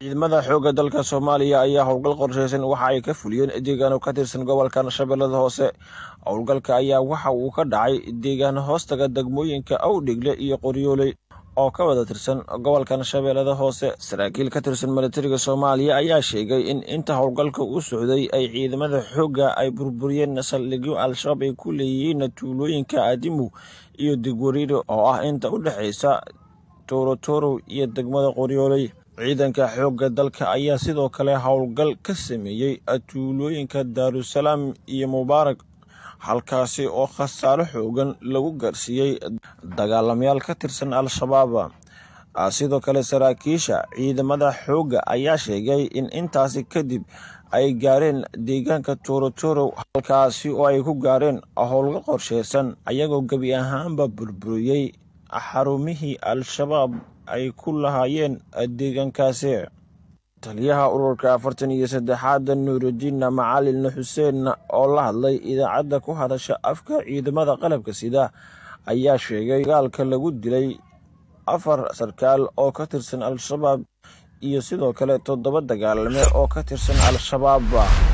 ciidamada xoogga dalka soomaaliya ayaa howlgal qorsheysan waxa ay ka fuliyeen deegaano ka tirsan gobolkan shabeellada hoose howlgalka ayaa waxa uu ka dhacay deegaan hoostaga degmooyinka awdhigle iyo qoryooley oo ka wada tirsan gobolkan shabeellada hoose saraakiil ka tirsan milatariga soomaaliya ayaa sheegay in inta howlgalka u socday ay ciidamada xoogga ay burburiyeen saldhigyo al-shabaab ay ku leeyihiin tuulooyinka aadimu iyo digwariiro oo ah inta u dhexaysa toorotorow iyo degmada qoryooley ciidanka xoogga dalka ayaa sidoo kale howlgal ka sameeyey tuulooyinka daarusalaam iyo mubaarak halkaasi oo khasaaro xoogan lagu gaarsiiyey dagaalamayaal ka tirsan al-shabaab sidoo kale saraakiisha ciidamada xoogga ayaa sheegay in intaasi kadib ay gaareen deegaanka toorotorow halkaasi oo ay ku gaareen howlga qorsheysan ayagoo gebi ahaanba burburiyey xarumihii al-shabaab ay ku lahaayeen deegaankaasi taliyaha ururka afartan iyo saddexaad nuurudiin macalin xuseen oo la hadlay idaacadda ku hadasha afka ciidamada qalabka sida ayaa sheegay dagaalka lagu dilay afar sarkaal oo ka tirsan al-shabaab iyo sidoo kale toddoba dagaalame oo ka tirsan al-shabaab